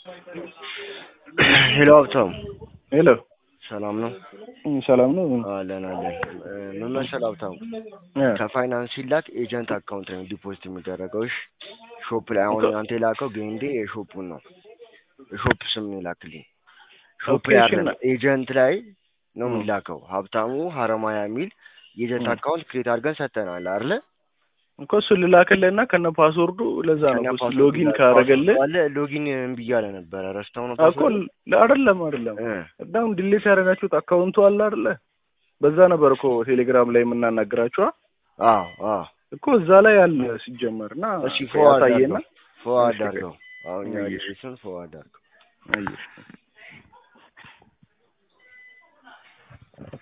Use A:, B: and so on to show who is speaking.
A: ሄሎ ሀብታሙ
B: ሄሎ
A: ሰላም ነው?
B: እም፣ ሰላም ነው?
A: አለን አለን። እ፣ ምን መሰለህ ሀብታሙ
B: እ፣
A: ከፋይናንስ ሲላክ ኤጀንት አካውንት ነው ዲፖዚት የሚደረገው። እሺ ሾፕ ላይ አሁን አንተ የላከው ጌንዴ የሾፑን ነው የሾፕ ስም ነው የላክልኝ። ሾፕ
B: ኦኬ፣
A: ላይ
B: እሺ፣
A: አይደለም ኤጀንት ላይ ነው
B: እ።
A: የሚላከው። ሀብታሙ ሀረማያ የሚል የኤጀንት
B: እ።
A: አካውንት ክሬት አድርገን ሰጥተናል አይደለ?
B: እኮ እሱን ልላክልህና ከነ ፓስወርዱ ለዛ ነው
A: ከነ
B: እሱ
A: ፓስወርዱ
B: ሎጊን
A: ላይ
B: ካረገልህ
A: ፓስወርዱ አለ ሎጊን እምቢ እያለ ነበረ። ረስተው ነው
B: እኮ
A: ፓስወርድ
B: ል- አይደለም አይደለም
A: እ
B: በጣም ዲሌት ያደረጋችሁት አካውንቱ አለ አይደለ? በዛ ነበር እኮ ቴሌግራም ላይ የምናናግራችሁ
A: አዎ አዎ
B: እኮ እዛ ላይ አለ ሲጀመር እና
A: እሺ ፎርዋርድ
B: ያሳየና
A: አድርገው ፎርዋርድ
B: እሺ፣
A: አድርገው አሁን
B: አየሽ።
A: ያየሱን ፎርዋርድ አድርገው
B: አየሽ